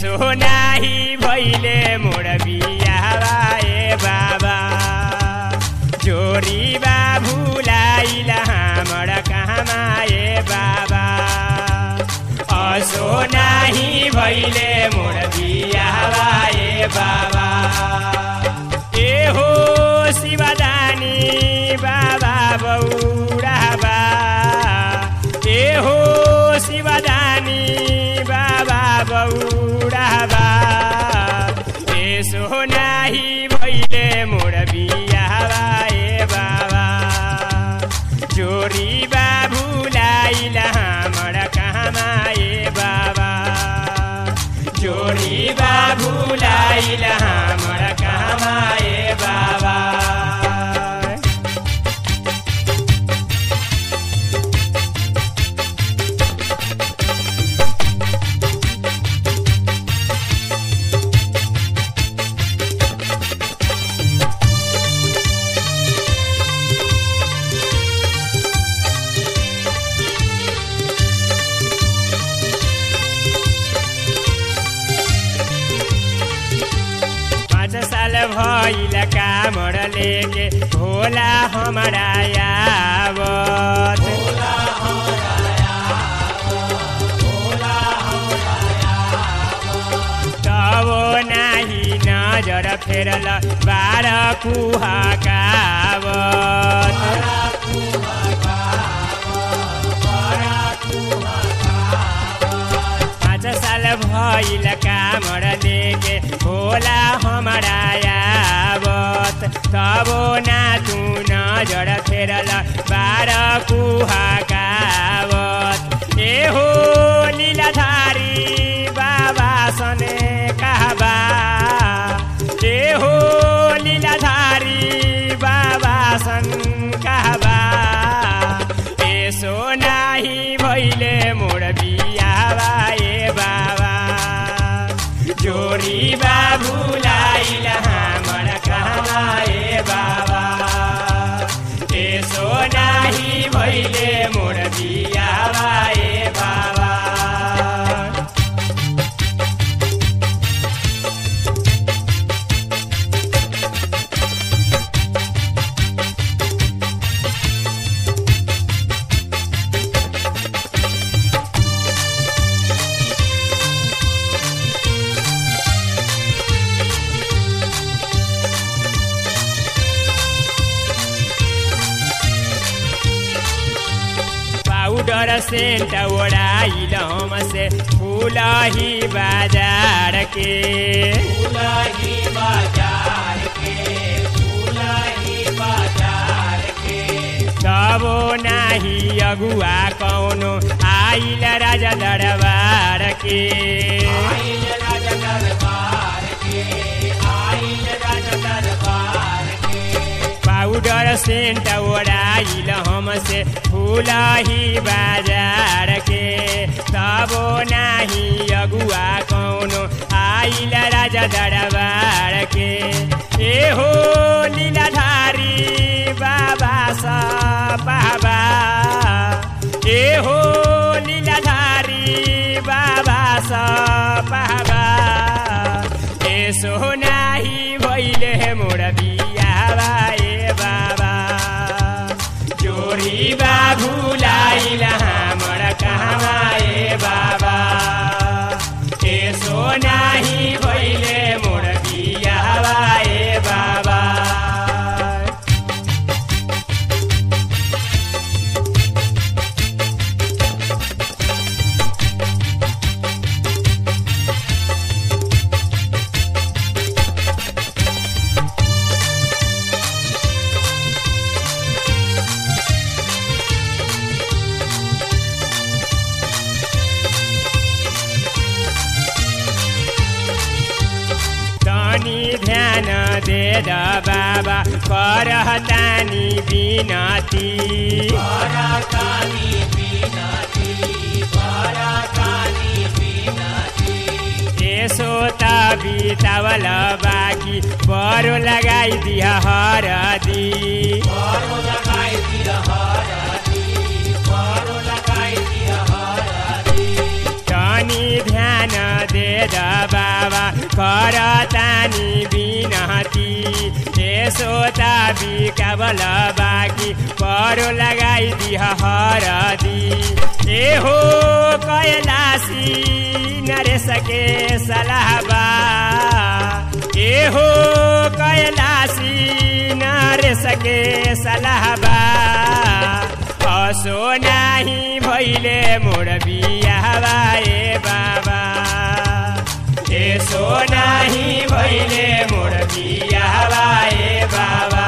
यसो नाही भैले मोर बियावा ए बाबा जोरी बा भुलाइल हामर कहाँमा ए बाबा असो नाही भैले मोर बियावा ए बाबा ए हो शिवदानी बाबा बौराबा ए हो शिवदानी बाबा बौराबा यसो नाही भैले मोर बियावा ए बाबा जोरी बा भुलाइल हामर कहाँमा ए बाबा जोरी बा भुलाइल हामर कहाँमा ए बाबा पाँच साल भइल कामर लेके होला हमारा यावत तब नाही नजर फेरल बार कुहकावत पाँच साल भइल कामर लेके होला हमारा यावत तब ना तू नजर फेरल बार कुहकावत ए हो लीलाधारी बाबा सने कहबा ए हो लीलाधारी बाबा सन कहबा यसो नाही भैले मोर बियावा ए बाबा जोरी बा भुलाइल हामर कहाँ ए बाबा यसो नाही भैले मोर बियावा ए बाबा पाउडर सेंट ओढ़ाइल हमसे फूलही बाजार के फूलही बाजार के फूलही बाजार के तबो नाही अगुआ कौनो आइल राजा दरबार के आइल राजा दरबार के आइल राजा दरबार के पाउडर सेंट ओढ़ाइल हमसे फूलही बाजार के तबो नाही अगुआ कौनो आइल राजा दरबार के ए हो लीलाधारी बाबा सा बाबा ए हो लीलाधारी बाबा सा बाबा यसो नाही भैले मोर बियावा ए बाबा जोरी बा भुलाइल हामर कहाँमा ए बाबा यसो नाही भैले मोर बियावा ए बाबा तनी ध्यान दे द बाबा करतानी बिनती यसो त बितावल बाँकी बरो लगाइदिह हरदी तनी ध्यान दे द बाबा करतानी बिनती यसो त बिकाबल बाँकी परो लगाइदिह हरदी ए हो कैलासी नरेशके सलाहबा ए हो कैलासी नरेशके सलाहबा असो नाही भैले मोर बियावा ए बाबा यसो नाही भैले मोर बियावा ए बाबा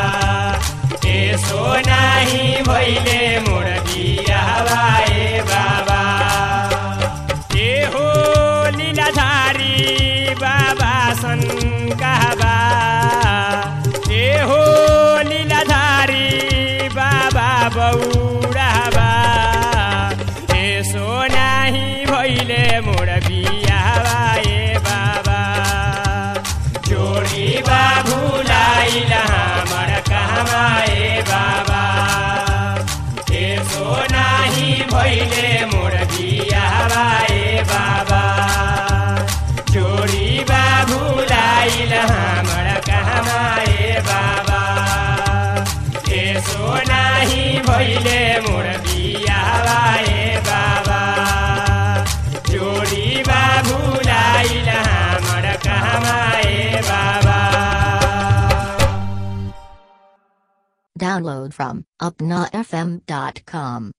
यसो नाही भैले मोर बियावा ए बाबा ए हो लीलाधारी बाबा सन्काबा ए हो लीलाधारी बाबा बौराबा यसो नाही भैले मोर बियावा ए बाबा जोडी बाबुलाई हमर कहाँमा ए बाबा यसो नाही भैले मोर बियावा ए बाबा जोडी बाबुलाई हमर कहाँमा ए बाबा यसो नाही भैले मोर बियावा ए बाबा जोडी बाबुलाई हमर कहाँमा ए बाबा Download from upnafm.com.